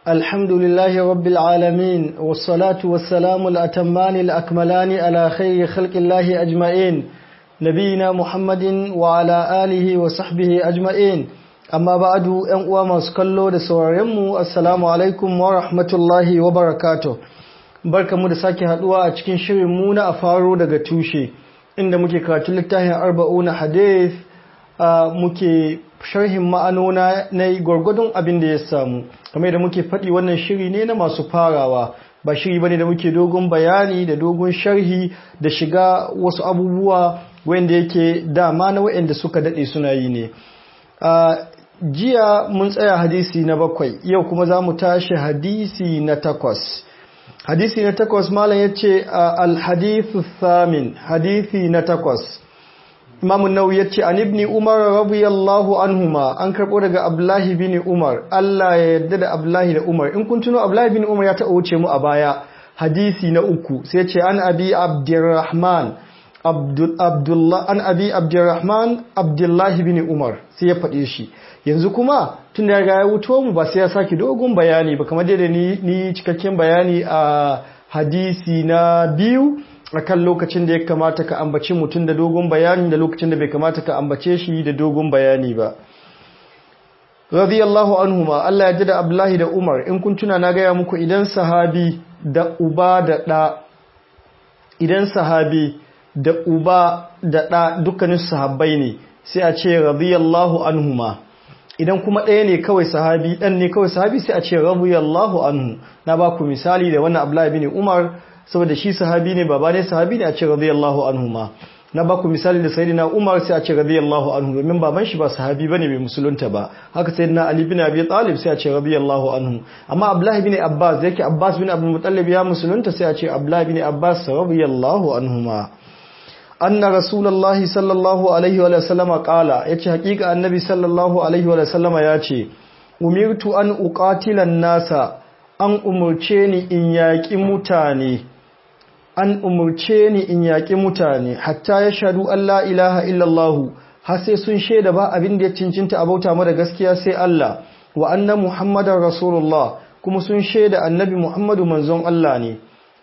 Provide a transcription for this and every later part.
الحمد لله رب العالمين والصلاة والسلام الأتمان الأكملان على خير خلق الله أجمعين نبينا محمد وعلى آله وصحبه أجمعين أما بعد أنقوى مسكالو دسواريمو السلام عليكم ورحمة الله وبركاته barka mu da sake haduwa a cikin shirin mu na a faro daga tushe inda muke karatu littafin arba'una hadith muke sharhin ma'anona na gwargwadon abin da ya samu kamar da muke faɗi wannan shiri ne na masu farawa ba shiri bane da muke dogon bayani da dogon sharhi da shiga wasu abubuwa wanda yake dama na waɗanda suka daɗe suna yi ne jiya mun tsaya hadisi na bakwai yau kuma za mu tashi hadisi na takwas hadisi na takwas malam ya ce alhadithu thamin hadisi na takwas imamu nau ya ce an ibni umar radiyallahu anhuma an karɓo daga abdullahi bin umar Allah ya yarda da abdullahi da umar in kun tuno abdullahi bin umar ya taɓa wuce mu a baya hadisi na uku sai ce an abi abdurrahman an abi abdurrahman abdullahi bin umar sai ya faɗe shi yanzu kuma tun da ya wuto mu ba sai ya sake dogon bayani ba kamar da ni cikakken bayani a hadisi na biyu akan lokacin da ya kamata ka ambaci mutum da dogon bayani da lokacin da bai kamata ka ambace shi da dogon bayani ba radiyallahu anhuma Allah ya ji da Abdullahi da Umar in kun tuna na gaya muku idan sahabi da uba da ɗa idan sahabi da uba da ɗa dukkanin sahabbai ne sai a ce radiyallahu anhuma idan kuma ɗaya ne kawai sahabi ɗan ne kawai sahabi sai a ce radiyallahu anhu na ba ku misali da wannan Abdullahi bin Umar saboda shi sahabi ne baba ne sahabi ne a ce radiyallahu anhu ma na baku misali da sayyidina Umar sai a ce radiyallahu anhu domin baban shi ba sahabi bane bai musulunta ba haka sayyidina Ali bin Abi Talib sai a ce radiyallahu anhu amma Abdullah bin Abbas yake Abbas bin Abdul Muttalib ya musulunta sai a ce Abdullah bin Abbas radiyallahu anhuma anna rasulullahi sallallahu alaihi wa sallama qala yace hakika annabi sallallahu alaihi wa sallama yace umirtu an uqatila nasa an umurce ni in yaƙi mutane an umurce ni in yaƙi mutane hatta ya shaɗu Allah ilaha illallahu har sai sun shaida ba abin da ya cincinta a bauta mara gaskiya sai Allah wa anna muhammadar rasulullah kuma sun shaida annabi muhammadu manzon Allah ne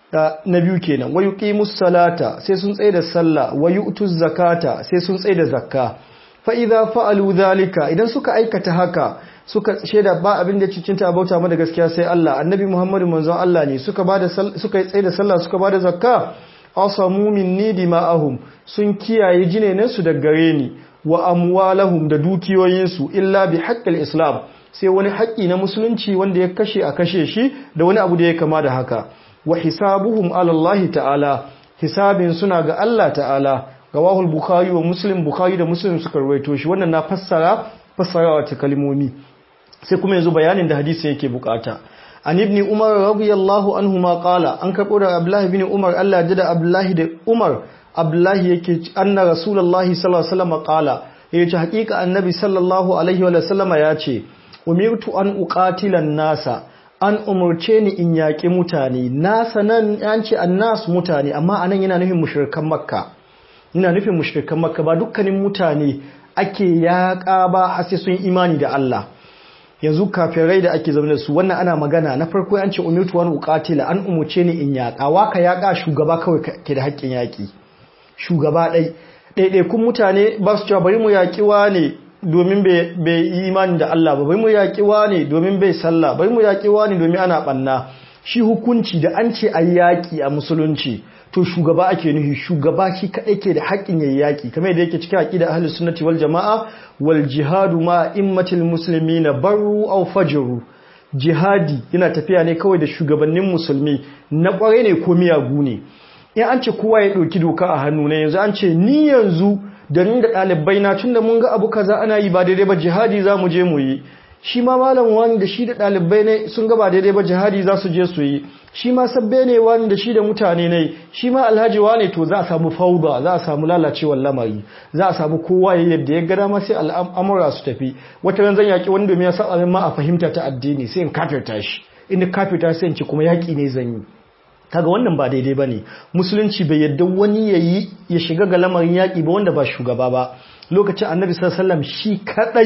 na biyu kenan wa yuqimus salata sai sun tsaye da sallah wa yu'tuz zakata sai sun tsaye da zakka fa idza fa'alu dhalika idan suka aikata haka suka shaida ba abin da cicinta bauta mada gaskiya sai Allah annabi Muhammadu manzon Allah ne suka bada suka tsaye da sallah suka bada zakka asamu minni dima'ahum sun kiyaye jinenansu da gare ni wa amwalahum da dukiyoyinsu illa bi haqqil islam sai wani haƙƙi na musulunci wanda ya kashe a kashe shi da wani abu da ya kama da haka wa hisabuhum ala Allah ta'ala hisabin suna ga Allah ta'ala rawahul bukhari wa muslim bukhari da muslim suka rawaito shi wannan na fassara fassarawa ta kalmomi sai kuma yanzu bayanin da hadisi yake bukata an ibn umar radiyallahu anhu ma qala an karbo da abdullahi ibn umar Allah ya da abdullahi da umar abdullahi yake anna rasulullahi sallallahu alaihi wasallam qala yace hakika annabi sallallahu alaihi wa sallama yace umirtu an uqatila nasa an umurce ni in yaƙi mutane nasa nan an ce annas mutane amma anan yana nufin mushrikan makka yana nufin mushrikan makka ba dukkanin mutane ake yaƙa ba har sai sun imani da Allah yanzu kafirai da ake zama da su wannan ana magana na farko an ce umirtu wani uqatila an umuce ni in yaƙa waka yaƙa shugaba kawai ke da haƙƙin yaƙi shugaba ɗai ɗaiɗaikun mutane ba su cewa bari mu yaƙi ne domin bai yi imani da Allah ba bari mu yaƙi ne domin bai sallah bari mu yaƙi ne domin ana ɓanna shi hukunci da an ce a yaƙi a musulunci to shugaba ake nufi shugaba shi kaɗai ke da haƙƙin yayi yaƙi kamar yadda yake cikin aqida ahlus sunnati wal jamaa wal jihadu ma immatil muslimina barru aw fajru jihadi yana tafiya ne kawai da shugabannin musulmi na ƙware ne ko miyagu ne in an ce kowa ya ɗauki doka a hannu ne yanzu an ce ni yanzu da ni da ɗalibai na tunda mun ga abu kaza ana yi ba daidai ba jihadi za mu je mu yi shi ma malam wani da shi da ɗalibai ne sun gaba daidai ba jihadi za su je su yi shi ma sabbe ne wani da shi da mutane ne shi ma alhaji wane to za a samu fauda za a samu lalacewar lamari za a samu kowa ya yadda ya gada ma sai al'amura su tafi wata ran zan yaƙi wani domin ya sa abin ma a fahimta ta addini sai in kafirta shi inda kafirta sai in ce kuma yaƙi ne zan yi kaga wannan ba daidai bane musulunci bai yadda wani ya shiga ga lamarin yaƙi ba wanda ba shugaba ba lokacin annabi sallallahu alaihi wasallam shi kadai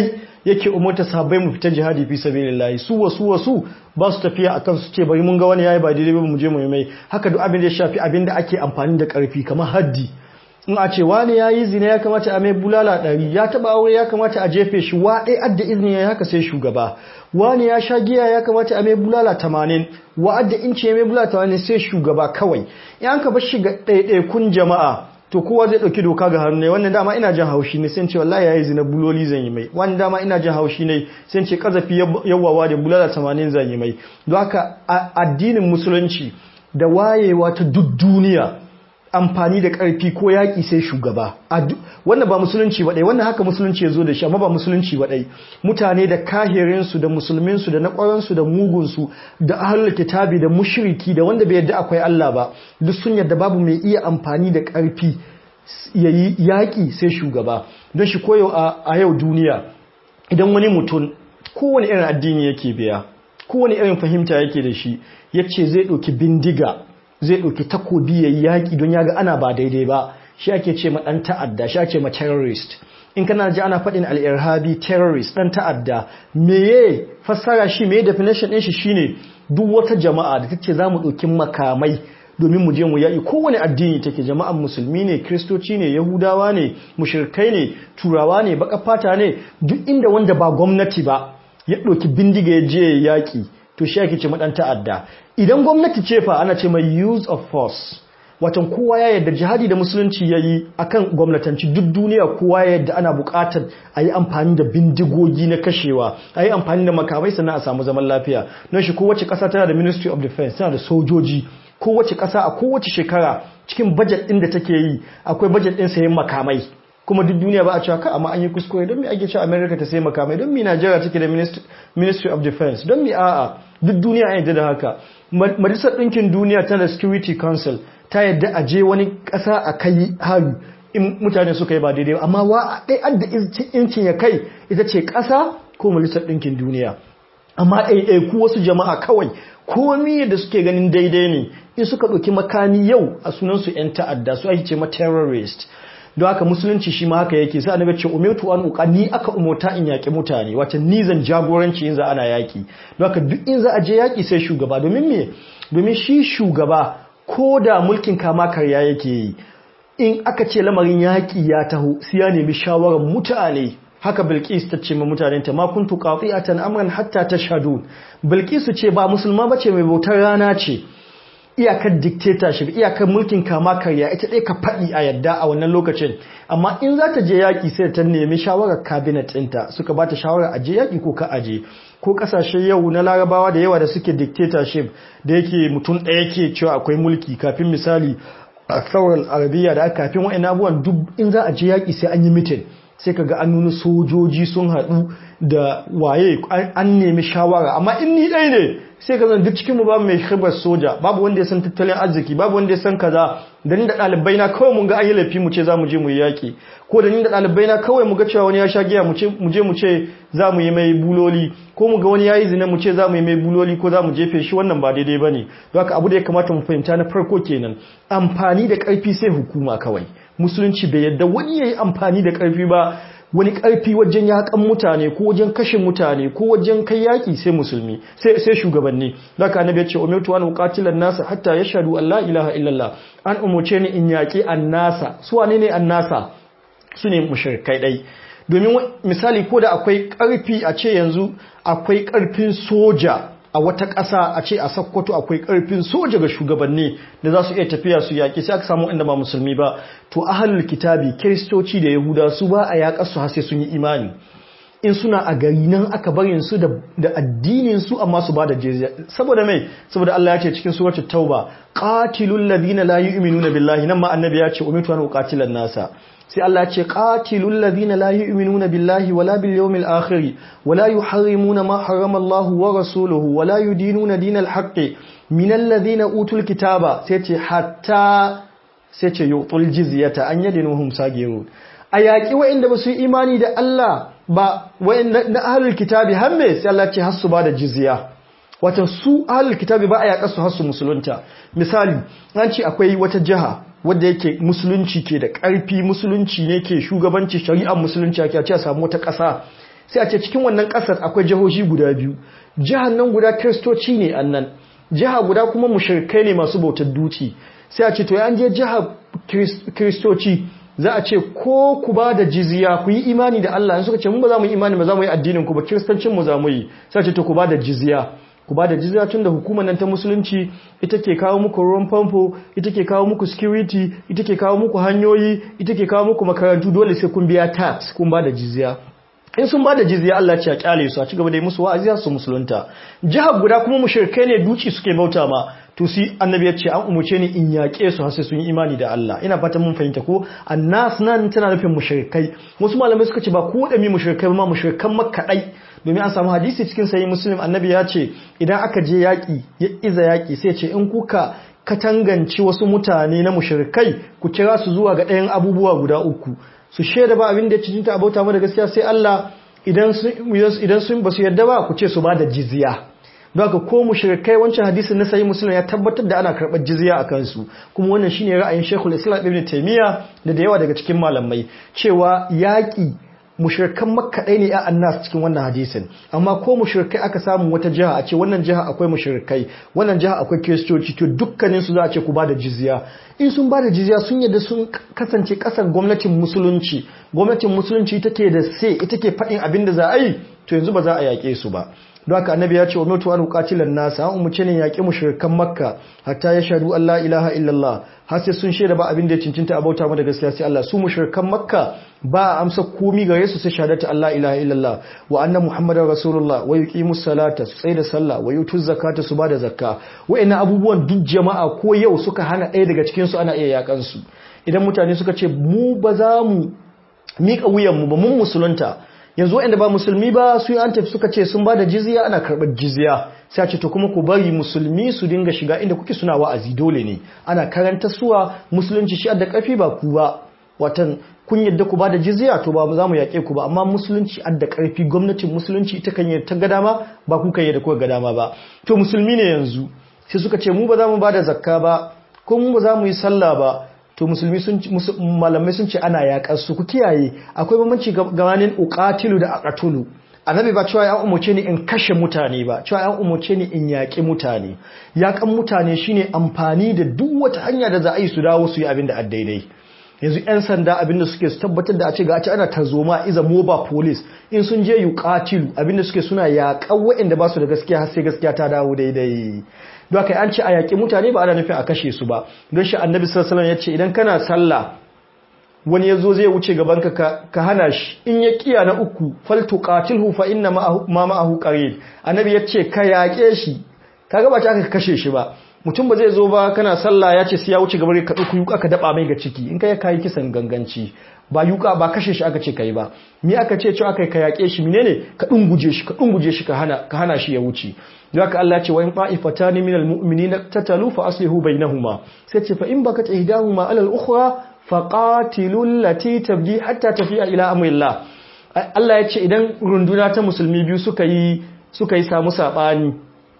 yake umarta sahabbai mu fita jihadi fi sabilillah su wasu wasu ba su tafiya akan su ce bari mun ga wani yayi ba daidai ba mu je mu yi mai haka duk abin da ya shafi abin da ake amfani da karfi kamar haddi in a ce wani ya yi zina ya kamata a mai bulala ɗari ya taɓa aure ya kamata a jefe shi wa ɗaya adda izini ya haka sai shugaba wani ya sha giya ya kamata a mai bulala tamanin wa adda inci ya mai bulala tamanin sai shugaba kawai in an ka bar shi ga ɗaiɗaikun jama'a to kowa zai ɗauki doka ga hannu ne wannan dama ina jin haushi ne sai ce wallahi yayi zina buloli zan yi mai wannan dama ina jin haushi ne sai ce kazafi yawawa da bulala tamanin zan yi mai don haka addinin musulunci da wayewa ta duk duniya amfani da ƙarfi ko yaƙi sai shugaba wannan ba musulunci ba ɗai wannan haka musulunci ya zo da shi amma ba musulunci ba ɗai mutane da kahirinsu da musulminsu da naƙwaransu da mugunsu da ahlul kitabi da mushriki da wanda bai yadda akwai Allah ba duk sun yadda babu mai iya amfani da ƙarfi yayi yaƙi sai shugaba don shi koyo a yau duniya idan wani mutum kowane irin addini yake biya kowane irin fahimta yake da shi yace zai ɗauki bindiga zai ɗauki takobi ya yi yaƙi don ya ga ana ba daidai ba shi ake ce ma ɗan ta'adda shi ake ma terrorist in kana ji ana faɗin al'irhabi terrorist ɗan ta'adda meye fassara shi meye definition ɗin shi shine duk wata jama'a da take za mu ɗauki makamai domin mu je mu yaƙi kowane addini take jama'an musulmi ne kristoci ne yahudawa ne mushrikai ne turawa ne baƙar fata ne duk inda wanda ba gwamnati ba ya ɗauki bindiga ya je yaƙi to shi ake ce maɗan ta'adda idan gwamnati ce fa ana ce mai use of force watan kowa ya yadda jihadi da musulunci ya yi a kan gwamnatanci duk duniya kowa ya yadda ana buƙatar a yi amfani da bindigogi na kashewa a yi amfani da makamai sannan a samu zaman lafiya don shi kowace ƙasa tana da ministry of defense tana da sojoji kowace ƙasa a kowace shekara cikin budget ɗin da take yi akwai budget ɗin sayan makamai kuma duk duniya ba a cewa ka amma an yi kuskure don me ake cewa America ta sai makamai don me Najeriya take da Ministry of Defense don me a'a duk duniya an yadda da haka majalisar ɗinkin duniya tana da Security Council ta yadda a je wani ƙasa a kai hari in mutane suka yi ba daidai amma wa ɗai adda incin ya kai ita ce ƙasa ko majalisar ɗinkin duniya amma ɗaiɗaiku wasu jama'a kawai komi da suke ganin daidai ne in suka ɗauki makami yau a sunansu 'yan ta'adda su ake ce ma terrorist don haka musulunci shi ma haka yake sai annabi ce umirtu an uqa ni aka umurta in yaki mutane wata ni zan jagoranci in za ana yaki don haka duk in za a je yaki sai shugaba domin me domin shi shugaba ko da mulkin kama karya yake yi in aka ce lamarin yaki ya taho sai ya nemi shawarar mutane haka Bilqis ta ce ma mutanen ta ma kuntu qati'atan amran hatta tashhadun Bilqis ce ba musulma bace mai bautar rana ce iyakar dictatorship iyakar mulkin kama karya ita ɗaya ka faɗi a yadda a wannan lokacin amma in za ta je yaƙi sai ta nemi shawarar cabinet ɗinta suka ba ta shawarar a je yaƙi ko ka aje ko ƙasashe yau na larabawa da yawa da suke dictatorship da yake mutum ɗaya ke cewa akwai mulki kafin misali a sauran arabiya da aka kafin wa'in abubuwan duk in za a je yaƙi sai an yi mitin sai ka ga an nuna sojoji sun haɗu da waye an nemi shawara amma in ni ɗaya ne sai ka zan duk cikin mu babu mai khibar soja babu wanda ya san tattalin arziki babu wanda ya san kaza da ni da ɗalibai na kawai mun ga an yi laifi mu ce za mu je mu yi yaƙi ko da ni da ɗalibai na kawai mu ga cewa wani ya sha giya mu je mu ce za mu yi mai buloli ko mu ga wani ya yi zina mu ce za mu yi mai buloli ko za mu jefe shi wannan ba daidai ba ne don haka abu da ya kamata mu fahimta na farko kenan amfani da ƙarfi sai hukuma kawai musulunci bai yadda wani ya yi amfani da ƙarfi ba wani ƙarfi wajen yaƙan mutane ko wajen kashe mutane ko wajen kai yaƙi sai musulmi sai shugabanni da ka annabi ya ce umirtu an uqatila nasa hatta yashhadu an la ilaha illallah an umurce ni in yaƙi annasa su wane ne annasa su ne mushrikai dai domin misali ko da akwai ƙarfi a ce yanzu akwai ƙarfin soja a wata ƙasa a ce a sakkwato akwai ƙarfin soja ga shugabanni da za su iya tafiya su yaƙi sai aka samu inda ba musulmi ba to ahalul kitabi kiristoci da yahuda su ba a yaƙar su har sai sun yi imani in suna a gari nan aka barin su da addinin su amma su ba da jizya saboda mai saboda Allah ya ce cikin suratul tauba qatilul ladina la yu'minuna billahi nan ma annabi ya ce umitu an uqatilan nasa sai Allah ce qatilul ladina la yu'minuna billahi wala bil yawmil akhir wala yuharrimuna ma harrama Allah wa rasuluhu wala yudinuna dinal haqqi minal ladina utul kitaba sai ce hatta sai ce yutul jizyata an yadinuhum sagirun ayaki wa'inda basu yi imani da Allah ba wa'inda na ahlul kitabi hamme sai Allah ce har su ba da jizya wato su ahlul kitabi ba a yaƙa su har su musulunta misali an ce akwai wata jiha wadda yake musulunci ke da ƙarfi musulunci ne ke shugabanci shari'ar musulunci ake ce a samu wata ƙasa sai a ce cikin wannan ƙasar akwai jihohi guda biyu jihar nan guda kiristoci ne annan jiha guda kuma mushrikai ne masu bautar duci sai a ce to an je jihar kiristoci za a ce ko ku ba da jizya ku yi imani da Allah in suka ce mun ba za mu yi imani ba za mu yi addinin ku ba kiristancin mu za mu yi sai a ce to ku ba da jizya ku ba da jizya tun da hukumar nan ta musulunci ita ke kawo muku ruwan famfo ita ke kawo muku security ita ke kawo muku hanyoyi ita ke kawo muku makarantu dole sai kun biya tax kun ba da jizya in sun ba da jizya Allah ce a kyale su a ci gaba da yi musu wa'azi su musulunta jihar guda kuma mushrikai ne duci suke bauta ma to si annabi ya ce an umuce ni in yaƙe su har sai sun yi imani da Allah ina fatan mun fahimta ko annas nan tana nufin mushrikai wasu malamai suka ce ba ku da mi mushrikai ba ma mushrikan makka dai domin an samu hadisi cikin sahih muslim annabi ya ce idan aka je yaƙi ya iza yaƙi sai ce in kuka katanganci wasu mutane na mushrikai ku kira su zuwa ga ɗayan abubuwa guda uku su shaida ba abin da ya cinta abauta mu da gaskiya sai Allah idan sun idan sun basu yarda ba ku ce su ba da jizya don haka ko mushrikai wancan hadisin na sahih muslim ya tabbatar da ana karɓar jizya a kansu kuma wannan shine ra'ayin Sheikhul Islam Ibn Taymiyyah da da yawa daga cikin malamai cewa yaƙi mushrikan makka ɗaya ne a annas cikin wannan hadisin amma ko mushrikai aka samu wata jiha a ce wannan jiha akwai mushrikai wannan jiha akwai kiristoci to dukkanin su za a ce ku bada jizya in sun bada jizya sun yadda sun kasance kasar gwamnatin musulunci gwamnatin musulunci ita ke da sai ita ke faɗin abin da za a yi to yanzu ba za a yaƙe su ba don haka annabi ya ce wa mutu an qatilan nasa an umuce ne yaƙi mushrikan makka hatta ya shahadu Allah ilaha illallah har sai sun shaida ba abin da ya cincinta abauta mu da gaskiya sai Allah su mushrikan makka ba a amsa komi gare su sai shahadatu Allah ilaha illallah wa anna muhammadar rasulullah wa yuqimus salata su tsaye da sallah wa yutuz zakata su bada zakka wa'annan abubuwan duk jama'a ko yau suka hana ɗaya daga cikin su ana iya yakan su idan mutane suka ce mu ba za mu miƙa wuyan mu ba mun musulunta yanzu waɗanda ba musulmi ba su yi an tafi suka ce sun ba da jizya ana karɓar jizya sai a ce to kuma ku bari musulmi su dinga shiga inda kuke suna wa'azi dole ne ana karanta suwa musulunci shi da ƙarfi ba ku ba watan kun yadda ku ba da jizya to ba za mu yaƙe ku ba amma musulunci da ƙarfi gwamnatin musulunci ita kan ta ga dama ba ku kan yadda kuka ga dama ba to musulmi ne yanzu sai suka ce mu ba za mu ba da zakka ba ko mu ba za mu yi sallah ba to musulmi sun malamai sun ce ana yaƙar su ku kiyaye akwai bambanci gabanin uqatilu da aqatulu annabi ba cewa ya umarce ni in kashe mutane ba cewa ya umarce ni in yaƙi mutane yaƙan mutane shine amfani da duk wata hanya da za a yi su dawo su yi abin da daidai yanzu 'yan sanda abinda suke su tabbatar da a ce ga ce ana tarzoma iza moba police in sun je yuqatilu abinda suke suna yaƙan waɗanda ba su da gaskiya har sai gaskiya ta dawo daidai don haka an ce a yaƙi mutane ba ana nufin a kashe su ba don shi annabi sallallahu alaihi ya ce idan kana sallah wani yazo zai wuce gaban ka ka hana shi in ya kiya na uku faltu qatilhu fa inna ma ma'ahu qarin annabi ya ce ka yaƙe shi kaga ba ta aka kashe shi ba mutum ba zai zo ba kana sallah ya ce sai ya wuce gaban ka ɗauku yuka ka daba mai ga ciki in kai kai kisan ganganci ba yuka ba kashe shi aka ce kai ba me aka ce cewa kai ka yaƙe shi menene ka dunguje shi ka dunguje shi ka hana ka hana shi ya wuce don haka Allah ce wa in qa'ifatani minal mu'minina tatalu fa aslihu bainahuma sai ce fa in bakat ihdahuma ala al-ukhra fa qatilul lati tabghi hatta tafi'a ila amrillah Allah ya ce idan runduna ta musulmi biyu suka yi suka yi samu sabani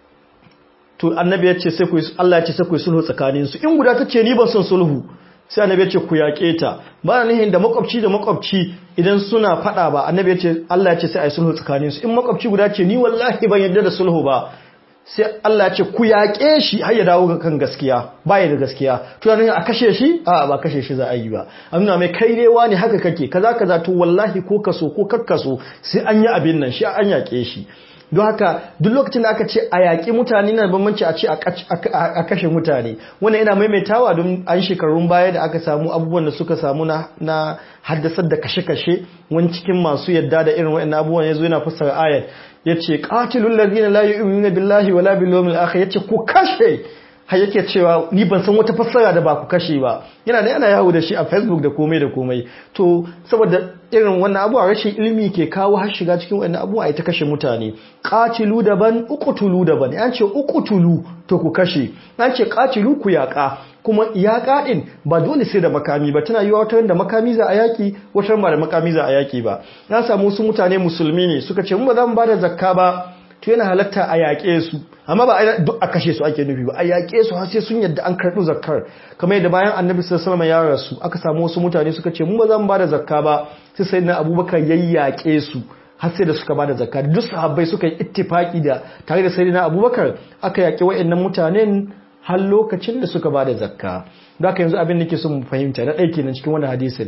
to annabi ya ce sai ku Allah ya ce sai ku sulhu tsakanin su in guda tace ni ban son sulhu sai annabi ya ce ku yaƙe ta ba nihin da makwabci da makwabci idan suna fada ba annabi ya ce Allah ya ce sai ai sulhu tsakanin su in makwabci guda ce ni wallahi ban yarda da sulhu ba sai Allah ya ce ku yaƙe shi har ya dawo ga kan gaskiya ba ya da gaskiya to yana a kashe shi a ba kashe shi za a yi ba an nuna mai kai ne wani haka kake kaza kaza to wallahi ko kaso ko kakkaso sai an yi abin nan shi an yaƙe shi don haka duk lokacin da aka ce a yaƙi mutane na bambanci a ce a kashe mutane wannan yana maimaitawa don an shekarun baya da aka samu abubuwan da suka samu na haddasar da kashe-kashe wani cikin masu yadda da irin wa'in abubuwan ya zo yana fassara ayat ya ce ƙatilun lardina la yu'minuna billahi wala bil yawmil akhir ya ce ku kashe har yake cewa ni ban san wata fassara da ba ku kashe ba yana da yana yawo da shi a facebook da komai da komai to saboda irin wannan abuwa rashin ilimi ke kawo har shiga cikin wannan abuwa ita kashe mutane qatilu daban uqtulu daban an ce uqtulu to ku kashe an ce qatilu ku yaka kuma yaƙa ɗin ba dole sai da makami ba tana yiwa wata da makami za a yaƙi wata ba da makami za a yaƙi ba na samu wasu mutane musulmi ne suka ce mu ba za mu ba da zakka ba to yana halatta a yaƙe su amma ba duk a kashe su ake nufi ba a yaƙe su har sai sun yadda an karɓi zakkar kamar yadda bayan annabi sallallahu alaihi ya rasu aka samu wasu mutane suka ce mu ba za mu ba da zakka ba sai sai na abubakar yayyaƙe su har sai da suka bada zakka duk sahabbai suka yi ittifaki da tare da sayyidina Abubakar aka yaki wayannan mutanen har lokacin da suka bada zakka da haka yanzu abin da nake so mu fahimta na ɗaya kenan cikin wannan hadisin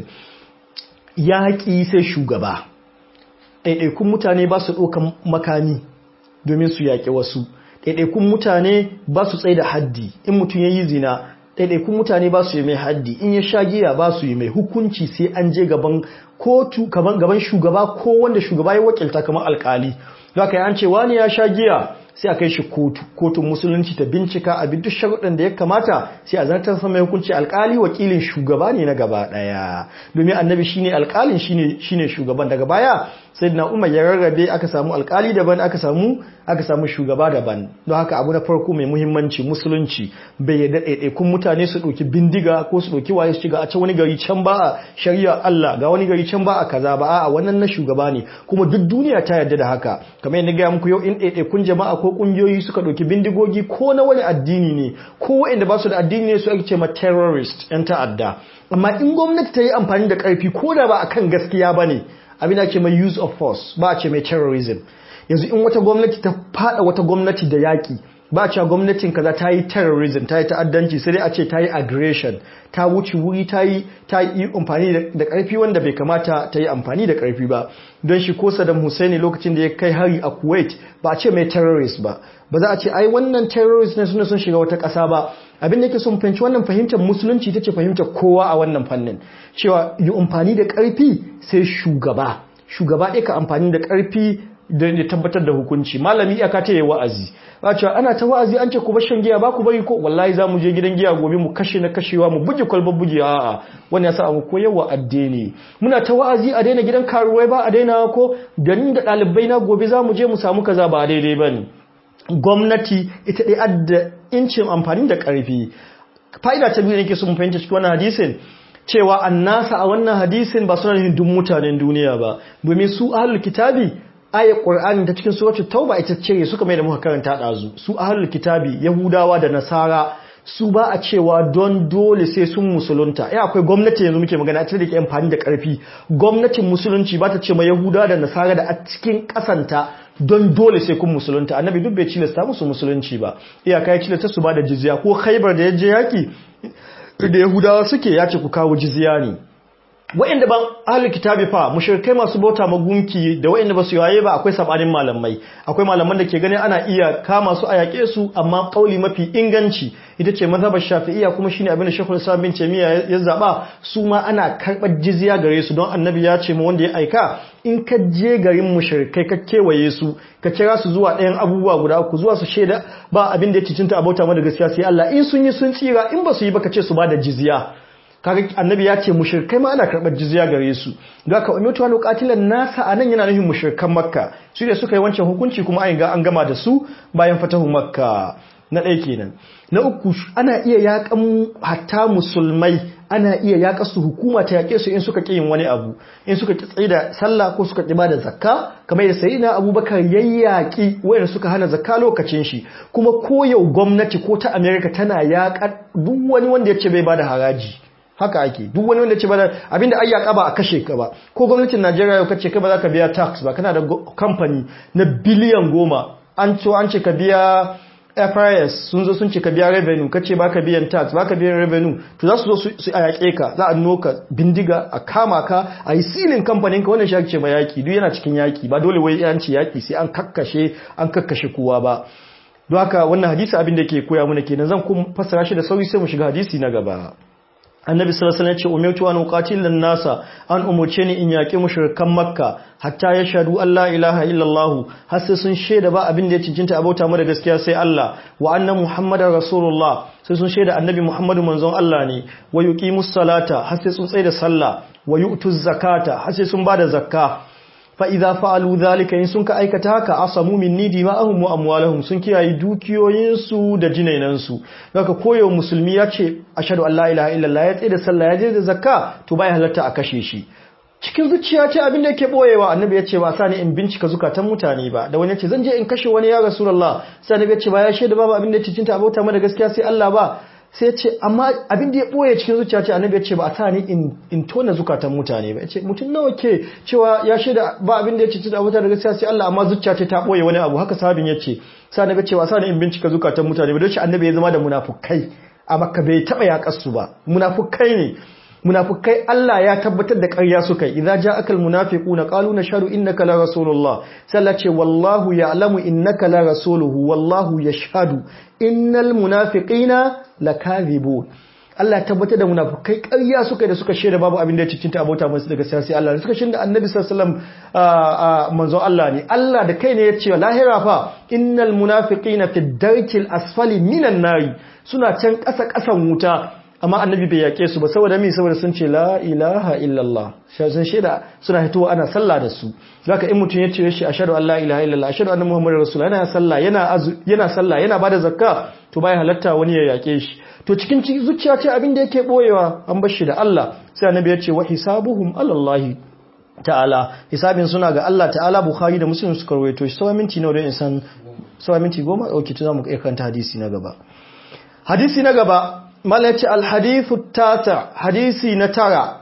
yaƙi sai shugaba ɗaiɗaikun mutane ba su ɗaukan makami domin su yaƙi wasu ɗaiɗaikun mutane ba su tsaye da haddi in mutum ya yi zina ɗaiɗaikun mutane ba su yi mai haddi in ya sha giya ba su yi mai hukunci sai an je gaban kotu gaban shugaba ko wanda shugaba ya wakilta kamar alkali za ka yi an ce wani ya sha giya sai a kai shi kotu kotun musulunci ta bincika a bi duk sharuɗan da ya kamata sai a zartar sama hukunci alkali wakilin shugaba ne na gaba ɗaya domin annabi shine alkalin shine shine shugaban daga baya sai na umar ya rarrabe aka samu alkali daban aka samu aka samu shugaba daban don haka abu na farko mai muhimmanci musulunci bai yadda ɗaiɗaikun mutane su ɗauki bindiga ko su ɗauki waye su shiga a can wani gari can ba a shari'a Allah ga wani gari can ba a kaza ba a wannan na shugaba ne kuma duk duniya ta yarda da haka kamar yadda gaya muku yau in ɗaiɗaikun jama'a ko ƙungiyoyi suka ɗauki bindigogi ko na wani addini ne ko waɗanda ba su da addini ne su ake ce ma terrorist 'yan ta'adda amma in gwamnati ta yi amfani da ƙarfi ko da ba akan gaskiya ba ne abin da ke mai use of force ba a ce mai terrorism yanzu in wata gwamnati ta fada wata gwamnati da yaƙi ba a cewa gwamnatin kaza ta yi terrorism ta yi ta'addanci sai dai a ce ta yi aggression ta wuce wuri ta yi ta yi amfani da ƙarfi wanda bai kamata ta yi amfani da ƙarfi ba don shi ko Saddam Hussein lokacin da ya kai hari a Kuwait ba a ce mai terrorist ba ba za a ce ai wannan terrorist ne suna sun shiga wata ƙasa ba abin da yake son fahimci wannan fahimtar musulunci ita ce fahimtar kowa a wannan fannin cewa yi amfani da ƙarfi sai shugaba shugaba ɗaya ka amfani da ƙarfi da ya tabbatar da hukunci malami iyaka ta yi wa'azi ba cewa ana ta wa'azi an ce ku bar shan giya ba ku bari ko wallahi za mu je gidan giya gobe mu kashe na kashewa mu buge kwalbar buge a'a wani yasa mu koyarwa addini muna ta wa'azi a daina gidan karuwai ba a daina ko da ni da ɗalibai na gobe za mu je mu samu kaza ba daidai ba ne gwamnati ita ɗaya adda incin amfani da ƙarfi fa'ida ta biyu nake so mu fahimta cikin wannan hadisin cewa annasa a wannan hadisin ba suna nufin duk mutanen duniya ba domin su ahlul kitabi ayat qur'ani ta cikin suratul tauba ita ce suka mai da muka karanta dazu su ahlul kitabi yahudawa da nasara su ba a cewa don dole sai sun musulunta ya akwai gwamnati yanzu muke magana a cikin da ke amfani da karfi gwamnatin musulunci ba ta ce ma yahudawa da nasara da a cikin kasanta don dole sai kun musulunta annabi duk bai cilasta musu musulunci ba iyaka ya cilasta su ba da jizya ko khaibar da ya je yaki da yahudawa suke ya ce ku kawo jizya ne wa'inda ban ahlul kitabi fa mushrikai masu bauta magunki da wa'inda ba su yaye ba akwai sabanin malamai akwai malaman da ke ganin ana iya kama su a yaƙe su amma kauli mafi inganci ita ce mazhabar shafi'iyya kuma shine abin da Sheikhul Islam bin Taymiyyah ya zaba su ma ana karɓar jizya gare su don annabi ya ce ma wanda ya aika in ka je garin mushrikai ka kewaye su ka kira su zuwa ɗayan abubuwa guda uku zuwa su shaida ba abin da ya cicinta a bauta mada gaskiya sai Allah in sun yi sun tsira in ba su yi ba ka ce su ba da jizya kaga annabi ya ce mushrikai ma ana karɓar jizya gare su ga ka ummatu wa qatilan nasa anan yana nufin mushrikan makka su da suka yi wancan hukunci kuma an ga an gama da su bayan fatahu makka na ɗaya kenan na uku ana iya yaƙan hatta musulmai ana iya yaƙa su hukuma ta yaƙe su in suka ƙi yin wani abu in suka ƙi tsaye da sallah ko suka ƙi ba da zakka kamar da sayyidina abubakar yayyaki wayanda suka hana zakka lokacin shi kuma ko yau gwamnati ko ta america tana yaƙa duk wani wanda ya ce bai ba da haraji haka ake duk wani wanda ce ba abinda ai yaka ba a kashe ka ba ko gwamnatin Najeriya yau kace kai ba za ka biya tax ba kana da company na biliyan goma an ce an ce ka biya FIS sun zo sun ce ka biya revenue kace ba ka biyan tax ba ka biyan revenue to za su zo su a yaƙe ka za a noka bindiga a kama ka a yi silin kamfanin ka wannan shi ce ma yaki duk yana cikin yaki ba dole wai an ce yaki sai an kakkashe an kakkashe kowa ba don haka wannan hadisi abin da ke koya mana kenan zan kuma fassara shi da sauri sai mu shiga hadisi na gaba annabi sallallahu alaihi wasallam ya ce umirtu an uqatilan nasa an umurce ni in yaki mushrikan makka hatta ya shadu Allah ilaha illallah har sai sun shaida ba abin da ya cincinta abauta mu da gaskiya sai Allah wa anna muhammadar rasulullah sai sun shaida annabi muhammadu manzon Allah ne wa yuqimus salata har sai sun tsaya da sallah wa yu'tuz zakata har sai sun bada zakka fa idza fa'alu dhalika in sun ka aikata haka asamu minni dima'ahum wa amwalahum sun kiyaye dukiyoyinsu da jinainansu haka koyo musulmi ya ce ashhadu an la ilaha illallah ya tsaye da sallah ya je da zakka to bai halatta a kashe shi cikin zuciya ce abin da yake boyewa annabi ya ce ba sa ni in bincika zukatan mutane ba da wani ya ce zan je in kashe wani ya rasulullah sai annabi ya ce ba ya shaida babu abin da ya cinta abota mana gaskiya sai Allah ba sai ce amma abin da ya boye cikin zuciya ce annabi ya ce ba a sa ni in tona zukatan mutane ba ya ce mutum nawa ke cewa ya shaida ba abin da ya ce da wuta da gaskiya sai Allah amma zuciya ce ta boye wani abu haka sahabin ya ce sai annabi ya ce ba sa ni in bincika zukatan mutane ba don shi annabi ya zama da munafukai a makka bai taba yaƙar su ba munafukai ne munafukai Allah ya tabbatar da ƙarya suka yi idza ja'aka almunafiquna qalu nashhadu innaka la rasulullah sai Allah ce wallahu ya'lamu innaka la rasuluhu wallahu yashhadu innal munafiqina lakadhibun Allah ya tabbatar da munafukai ƙarya suka yi da suka shaida babu abin da ya cikinta abota masu daga siyasi Allah suka shaida annabi sallallahu alaihi manzon Allah ne Allah da kai ne ya ce lahira fa innal munafiqina fi darkil asfali minan nari suna can ƙasa ƙasan wuta amma annabi bai yake su ba saboda mi saboda sun ce la ilaha illallah sun shaida suna hitowa ana sallah da su zaka in mutum ya ce shi ashhadu an la ilaha illallah ashhadu anna muhammadar rasul yana sallah yana yana sallah yana bada zakka to bai halatta wani ya yake shi to cikin zuciya ce abin da yake boyewa an bar shi da Allah sai annabi ya ce wa hisabuhum alallahi ta'ala hisabin suna ga Allah ta'ala bukhari da muslim suka rawaito shi sawa minti nawa don insan sawa minti goma okay to zamu iya kanta hadisi na gaba hadisi na gaba malaci alhadithu tata hadisi na tara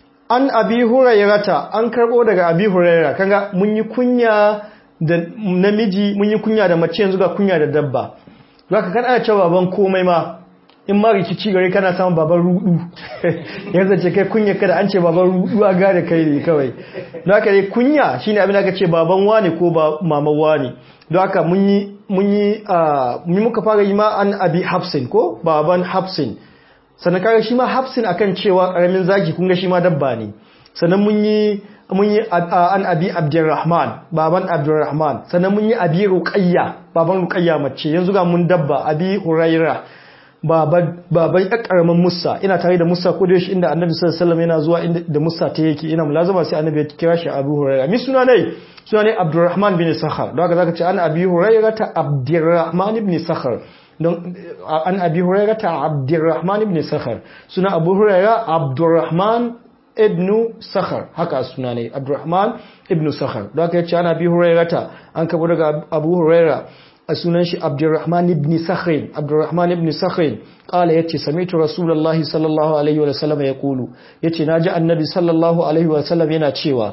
an abi hurairata an karbo daga abi huraira kanga mun yi kunya da namiji mun yi kunya da mace yanzu ga kunya da dabba zaka kan ana cewa baban komai ma in ma rikici gare kana samun baban rudu yanzu ce kai kunya kada an ce baban rudu a gane kai ne kawai don haka dai kunya shine abin da aka ce baban wani ko ba maman wani don haka mun yi mun yi mun muka fara yi ma an abi hafsin ko baban hafsin sannan kaga shi ma hafsin akan cewa karamin zaki kun ga shi ma dabba ne sannan mun yi mun yi an abi abdurrahman baban abdurrahman sannan mun yi abi ruqayya baban ruqayya mace yanzu ga mun dabba abi huraira baban baban karamin musa ina tare da musa ko da yaushe inda annabi sallallahu alaihi wasallam yana zuwa inda da musa ta yake ina mulazama sai annabi ya kira shi abu huraira mi suna ne suna ne abdurrahman bin sakhar don haka zaka ce an abi huraira ta abdurrahman ibn sakhar don an abi huraira ta abdurrahman ibn sakhar suna abu huraira abdurrahman ibn sakhar haka suna ne abdurrahman ibn sakhar don haka yace an abi huraira ta an kabo daga abu huraira a sunan shi abdurrahman ibn sakhrin abdurrahman ibn sakhrin qala yace sami'tu rasulullahi sallallahu alaihi wa sallam yaqulu yace naji annabi sallallahu alaihi wa sallam yana cewa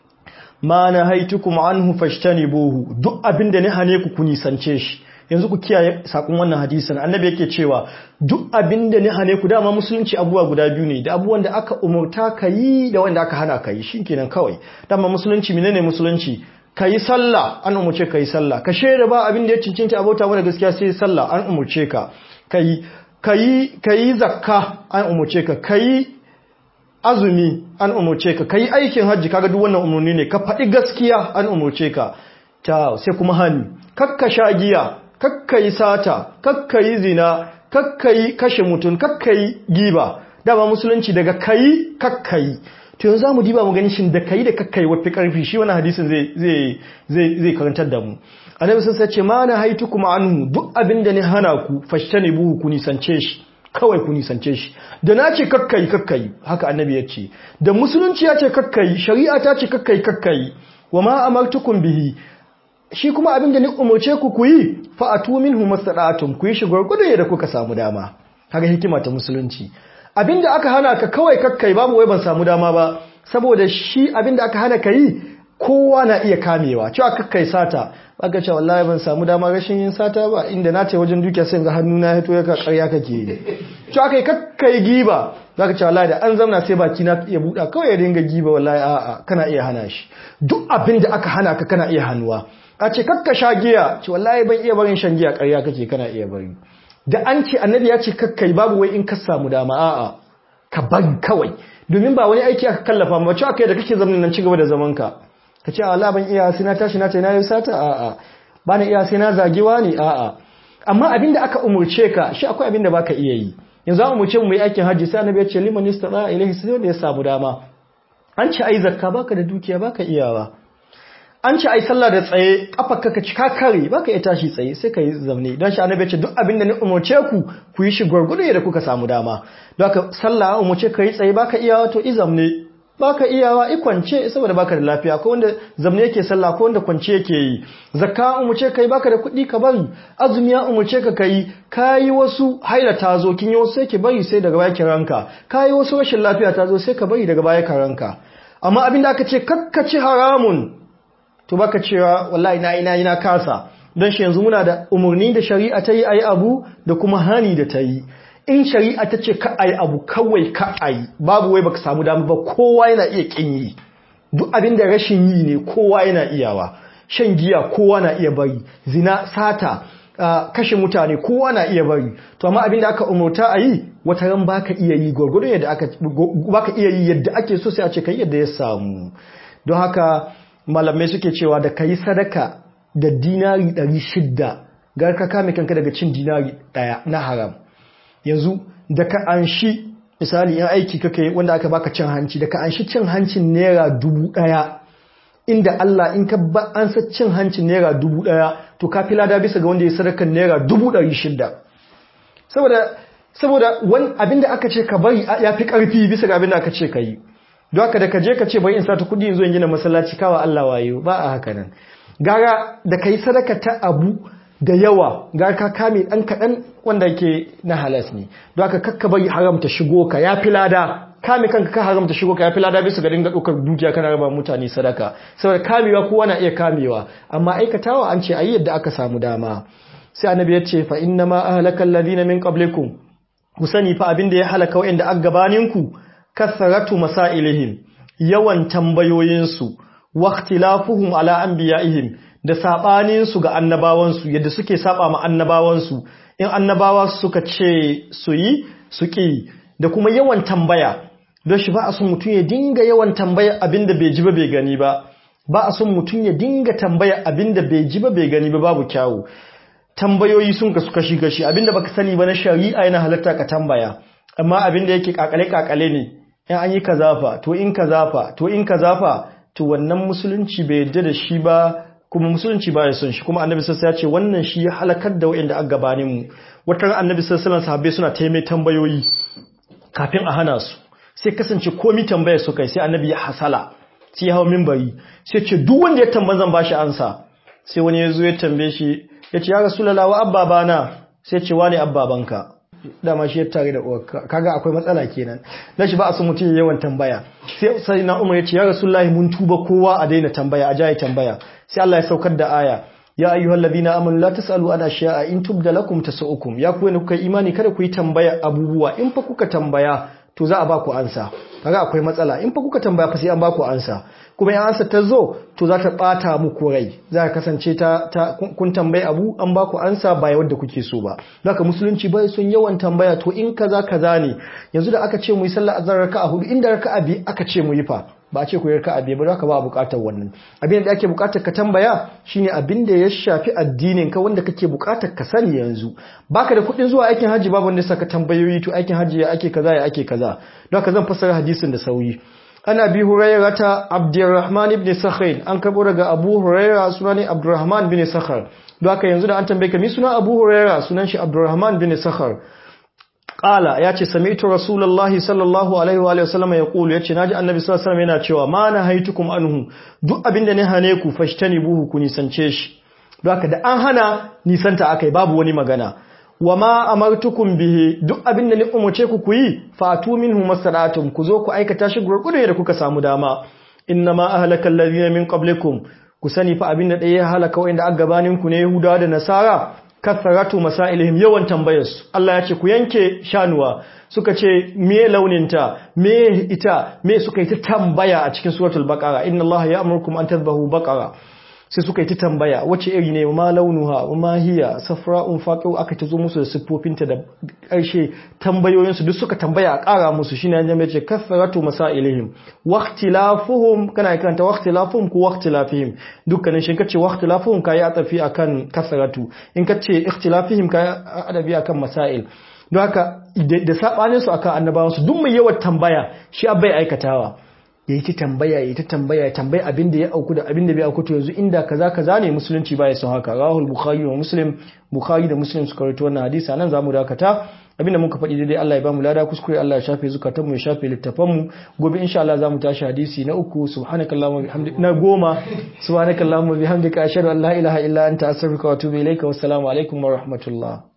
ma nahaitukum anhu fashtanibuhu duk abinda ne hane ku ku nisance shi yanzu ku kiyaye sakon wannan hadisin annabi yake cewa duk abinda ne hane ku dama musulunci abubuwa guda biyu ne da abubuwan da aka umurta kayi da wanda aka hana kayi shikenan kawai dama musulunci menene musulunci ka yi sallah an umurce ka yi sallah ka shaida ba abin da ya cincinta abota mana gaskiya sai sallah an umurce ka ka yi zakka an umurce ka ka yi azumi an umurce ka ka yi aikin hajji kaga duk wannan umarni ne ka faɗi gaskiya an umurce ka ta sai kuma hani kakka sha giya kakka yi sata kakka yi zina kakka yi kashe mutum kakka yi giba dama musulunci daga kayi kakka yi to yanzu zamu diba mu ganin shin da kai da kakkai wafi karfi shi wannan hadisin zai zai zai zai karantar da mu annabi sun sace ma na haitu kuma anhu duk abinda ne hana ku fashtani buhu ku nisance shi kawai ku nisance shi da na ce kakkai kakkai haka annabi ya ce da musulunci ya ce kakkai shari'a ta ce kakkai kakkai wa ma amartukum bihi shi kuma abinda ni umurce ku ku yi fa atu minhu mastata'tum ku yi shi gurgudu da kuka samu dama kaga hikima ta musulunci abinda aka hana ka kawai kakkai babu wai ban samu dama ba saboda shi abinda aka hana ka yi kowa na iya kamewa cewa kakkai sata aka ce wallahi ban samu dama rashin yin sata ba inda na ce wajen dukiya sai ga hannu na hito ya karya kake yi cewa kai kakkai giba zaka ce wallahi da an zamna sai baki na iya buɗa kawai ya dinga giba wallahi a'a kana iya hana shi duk abinda aka hana ka kana iya hannuwa a ce kakka sha giya ce wallahi ban iya barin shan giya karya kake kana iya bari da an ce annabi ya ce kakkai babu wai in ka samu dama a'a ka bari kawai domin ba wani aiki aka kallafa ba cewa kai da kake zamanin nan cigaba da zaman ka ka ce Allah ban iya sai na tashi na ce na yi sata a'a ba na iya sai na zagewa ne a'a amma abinda aka umurce ka shi akwai abinda baka iya yi yanzu an umurce mu yi aikin hajji sai annabi ya ce liman istata ilaihi sai wanda ya samu dama an ce ai zakka baka da dukiya baka iyawa an ce ai sallah da tsaye kafarka ka cika kare baka iya tashi tsaye sai ka yi zamne don shi annabi ya ce duk abin da ni umarce ku ku yi shi gwargwado da kuka samu dama don haka sallah umarce ka yi tsaye baka iya wato i zamne baka iyawa i kwance saboda baka da lafiya ko wanda zamne yake sallah ko wanda kwance yake yi zakka umurce kai baka da kuɗi ka bari azumi ya umurce ka kai kayi wasu haila ta zo kin yi wasu sai ki bari sai daga baya ki ranka kayi wasu rashin lafiya ta zo sai ka bari daga baya ka ranka amma abinda aka ce kakkaci haramun to baka cewa wallahi na ina ina kasa don shi yanzu muna da umarni da shari'a ta yi ayi abu da kuma hani da ta yi in shari'a ta ce ka ayi abu kawai ka ayi babu wai baka samu damu ba kowa yana iya kin yi duk abin da rashin yi ne kowa yana iyawa shan giya kowa na iya bari zina sata Uh, kashe mutane kowa na iya bari to amma abinda aka umurta a yi wata ran baka iya yi gwargwado yadda aka baka iya yi yadda ake so sai a ce kai yadda ya samu don haka malamai suke cewa da kai sadaka da dinari 600 gar ka kame kanka daga cin dinari daya na haram yanzu da ka anshi misali in aiki kake wanda aka baka cin hanci da ka anshi cin hancin naira dubu daya inda Allah in ka ba an sa cin hancin naira dubu ɗaya to ka fi lada bisa ga wanda ya sadaka naira dubu ɗari shida saboda saboda wani abinda aka ce ka bari ya fi ƙarfi bisa ga abinda aka ce ka yi don haka da ka je ka ce bari in sata kuɗi in zo in gina masallaci kawa Allah wayo ba a haka nan gara da ka yi sadaka ta abu da yawa gara ka kame ɗan kaɗan wanda ke na halas ne don haka kakka bari haramta shigo ka ya fi lada kame kanka ka haramta shigo ka yafi lada bisa ga dinga ɗaukar dukiya kana raba mutane sadaka saboda kamewa kowa na iya kamewa amma aikatawa an ce ayi yadda aka samu dama sai annabi ya ce fa inna ma ahlaka alladhina min qablikum ku sani fa abinda ya halaka wa'anda aka gabanin ku kasaratu masailihim yawan tambayoyin su wa ikhtilafuhum ala anbiya'ihim da sabanin su ga annabawan su yadda suke saba ma annabawan su in annabawa suka ce su yi su ki da kuma yawan tambaya don shi ba a son mutum ya dinga yawan tambaya abinda bai ji ba bai gani ba ba a son mutum ya dinga tambaya abinda bai ji ba bai gani ba babu kyawu tambayoyi sun kasu kashi kashi abinda baka sani ba na shari'a yana halatta ka tambaya amma abinda yake kakale kakale ne in an yi kazafa to in kazafa to in kazafa to wannan musulunci bai yarda da shi ba kuma musulunci ba ya son shi kuma annabi sassa ya ce wannan shi ya halakar da wa'anda aka gabanin mu wata annabi sassalan sahabbai suna taimai tambayoyi kafin a hana su sai kasance komi tambaya su kai sai annabi ya hasala sai ya hau mimbari sai ce duk wanda ya tamba zan bashi ansa sai wani ya zo ya tambaye shi ya ce ya rasulullah wa abbabana sai ce wani abbabanka dama shi ya tare da uwarka kaga akwai matsala kenan dan shi ba a son mutum ya yawan tambaya sai sai na umar ya ce ya rasulullah mun tuba kowa a daina tambaya a jaye tambaya sai Allah ya saukar da aya ya ayyuhal ladina amanu la tasalu an ashiya'a in tubda lakum tasu'ukum ya ku ne kuka imani kada ku yi tambaya abubuwa in fa kuka tambaya to za a ba ku ansa kaga akwai matsala in fa kuka tambaya fa sai an ba ku ansa kuma in ansa ta zo to za ta bata muku rai za ka kasance ta, ta kun tambayi abu an ba ku ansa ba yadda kuke so ba haka musulunci bai son yawan tambaya to in kaza kaza ne yanzu da aka ce mu yi sallah azhar raka'a hudu inda raka'a bi aka ce mu yi fa ba a ce ku yi raka'a bi ba haka ba bukatar wannan abin da ake bukatar ka tambaya shine abin da ya shafi addinin ka wanda kake bukatar ka sani yanzu baka da kuɗin zuwa aikin haji babu wanda saka tambayoyi to aikin haji ya ake kaza ya ake kaza don haka zan fassara hadisin da sauri ana bi hurairah ta abdurrahman ibn sakhain an karbo daga abu hurairah sunan abdurrahman bin sakhar don haka yanzu da an tambaye ka mi sunan abu hurairah sunan shi abdurrahman bin sakhar Ƙala ya ce, Sami'tu Rasulallah sallallahu Alaihi wa sallama ya ƙulu ya ce, Na ji annabi sallallahu Alaihi yana cewa, Ma na haitukum anhu, duk abin da ne hane ku fashtani buhu ku nisance shi. Don haka da an hana nisanta aka yi babu wani magana. Wa ma amartukum bihi duk abin da ni umarce ku ku yi, fatu minhu masalatun ku zo ku aikata shi gurgudu da kuka samu dama. Inna ma ahlaka allazina min qablikum ku sani fa abin da ɗaya ya halaka wa'inda aka gabanin ku ne Yahudawa da Nasara kasaratu masailihim yawan tambayarsu Allah ya ce ku yanke shanuwa suka ce me launinta me ita me suka yi ta tambaya a cikin suratul baqara inna Allah ya'murukum an tadhbahu baqara sai suka yi ta tambaya wace iri ne ma launuha ma hiya safra'un faqiu aka tazo musu da siffofinta da ƙarshe tambayoyin su duk suka tambaya a ƙara musu shine an jama'a ce kasaratu masailihim waqtilafuhum kana karanta waqtilafuhum ko waqtilafihim dukkanin shi kace waqtilafuhum kai atafi akan kasaratu in kace ikhtilafihim kai adabi akan masail don haka da sabanin su akan annabawan su duk mai yawan tambaya shi abai aikatawa yayi ta tambaya yayi ta tambaya ya tambaya abin da ya auku da abin da bai auku to yanzu inda kaza kaza ne musulunci baya son haka rahul bukhari wa muslim bukhari da muslim suka rawaito wannan hadisi nan zamu dakata abinda muka faɗi daidai Allah ya bamu lada kuskure Allah ya shafe zukatan mu ya shafe littafan mu gobe insha Allah zamu tashi hadisi na uku subhanakallahumma bihamdika na goma subhanakallahumma bihamdika ashhadu an la ilaha illa anta astaghfiruka wa atubu ilaika wassalamu alaikum wa rahmatullah